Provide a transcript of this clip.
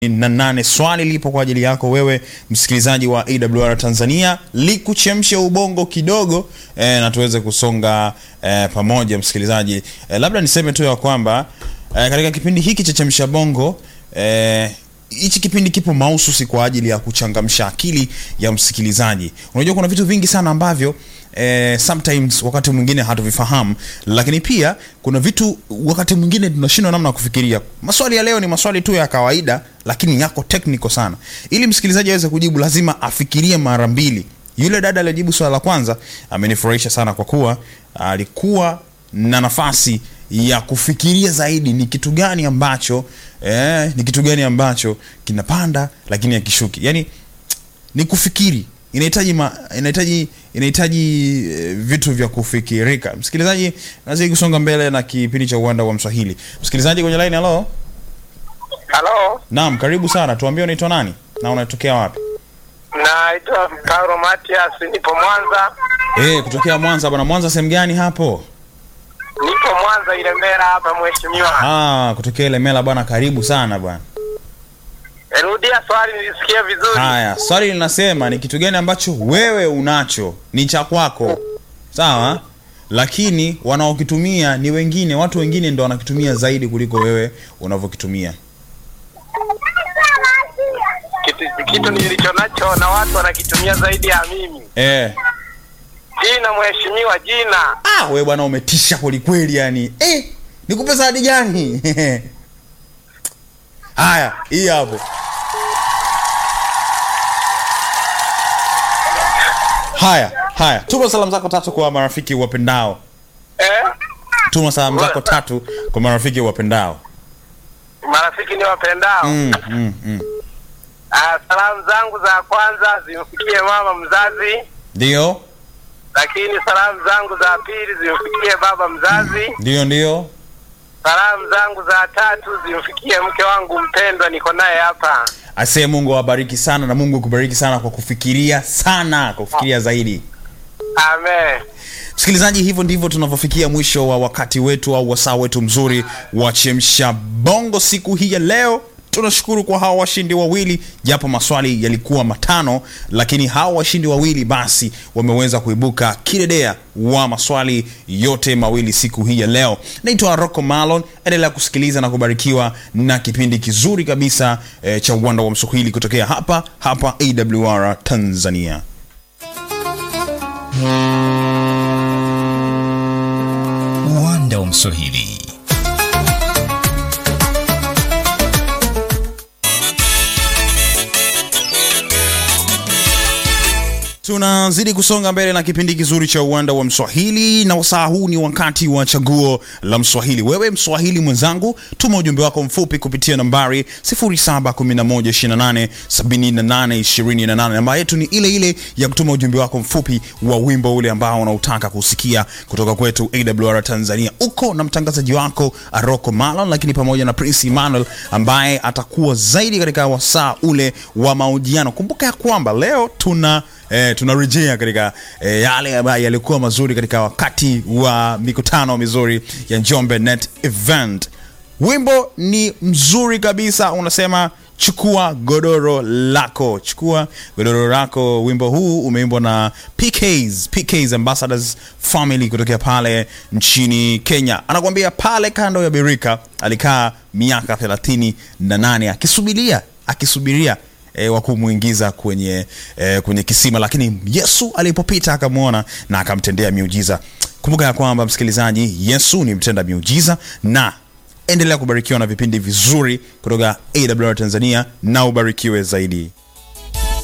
na nane. Swali lipo kwa ajili yako wewe msikilizaji wa AWR Tanzania, likuchemshe ubongo kidogo eh, na tuweze kusonga eh, pamoja msikilizaji. Eh, labda niseme tu ya kwamba eh, katika kipindi hiki cha chemsha bongo eh, hichi kipindi kipo mahususi kwa ajili ya kuchangamsha akili ya msikilizaji. Unajua kuna vitu vingi sana ambavyo eh, sometimes wakati mwingine hatuvifahamu, lakini pia kuna vitu wakati mwingine tunashindwa namna ya kufikiria. Maswali ya leo ni maswali tu ya kawaida, lakini yako technical sana. Ili msikilizaji aweze kujibu, lazima afikirie mara mbili. Yule dada aliyejibu swala la kwanza amenifurahisha sana kwa kuwa alikuwa na nafasi ya kufikiria zaidi ni kitu gani ambacho eh, ni kitu gani ambacho kinapanda lakini hakishuki. Yani ni kufikiri, inahitaji ma, inahitaji inahitaji eh, vitu vya kufikirika. Msikilizaji, nazidi kusonga mbele na kipindi cha uwanda wa Mswahili. Msikilizaji kwenye line, hello. Halo, Naam, karibu sana. Tuambie unaitwa nani na unatokea wapi? naitwa Paulo Matias, nipo Mwanza, Eh, kutokea Mwanza bwana. Mwanza sehemu gani hapo? nipo Mwanza Ilemela hapa mheshimiwa. Ah, kutokea Ilemela bwana. Karibu sana bwana. Rudia swali nilisikia vizuri. Haya, swali linasema ni kitu gani ambacho wewe unacho ni cha kwako, sawa, lakini wanaokitumia ni wengine, watu wengine ndo wanakitumia zaidi kuliko wewe unavyokitumia. Kitu, kitu nilicho nacho na watu wanakitumia zaidi ya mimi. Eh, Jina mheshimiwa, jina. ah, wewe bwana umetisha kweli kweli, yani eh, nikupe zawadi gani? Haya, hii hapo. Haya, haya, tuma salamu zako tatu kwa marafiki wapendao. Eh? Tuma salamu zako tatu kwa marafiki wapendao. Marafiki ni wapendao. Mm, mm, mm. Ah, salamu zangu za kwanza zimfikie mama mzazi, Ndio, lakini salamu zangu za pili zimfikie baba mzazi. ndio, ndio. Salamu zangu za tatu zimfikie mke wangu mpendwa, niko naye hapa. Asee, Mungu awabariki sana na Mungu akubariki sana kwa kufikiria sana, kwa kufikiria zaidi. Amen. Msikilizaji, hivyo ndivyo tunavyofikia mwisho wa wakati wetu au wasaa wetu mzuri wa chemsha bongo siku hii ya leo. Tunashukuru kwa hawa washindi wawili, japo maswali yalikuwa matano, lakini hawa washindi wawili basi wameweza kuibuka kidedea wa maswali yote mawili siku hii ya leo. Naitwa Rocco Malon, endelea kusikiliza na kubarikiwa na kipindi kizuri kabisa eh, cha uwanda wa Mswahili kutokea hapa hapa AWR Tanzania. uwanda wa Mswahili. tunazidi kusonga mbele na kipindi kizuri cha uwanda wa mswahili na wasaa huu ni wakati wa chaguo la mswahili wewe mswahili mwenzangu tuma ujumbe wako mfupi kupitia nambari 0711287828 namba yetu ni ile ile ya kutuma ujumbe wako mfupi wa wimbo ule ambao unautaka kusikia kutoka kwetu awr tanzania uko na mtangazaji wako aroko malon lakini pamoja na prince emmanuel ambaye atakuwa zaidi katika wasaa ule wa mahojiano kumbuka ya kwamba leo tuna eh, tunarejea katika eh, yale ambayo yalikuwa mazuri katika wakati wa mikutano mizuri ya Njombe Net Event. Wimbo ni mzuri kabisa, unasema chukua godoro lako, chukua godoro lako. Wimbo huu umeimbwa na PKs, PKs Ambassadors Family kutokea pale nchini Kenya. Anakuambia pale kando ya birika alikaa miaka thelathini na nane akisubiria akisubiria e, wa kumwingiza kwenye e, kwenye kisima lakini yesu alipopita akamwona na akamtendea miujiza kumbuka ya kwamba msikilizaji yesu ni mtenda miujiza na endelea kubarikiwa na vipindi vizuri kutoka awr tanzania na ubarikiwe zaidi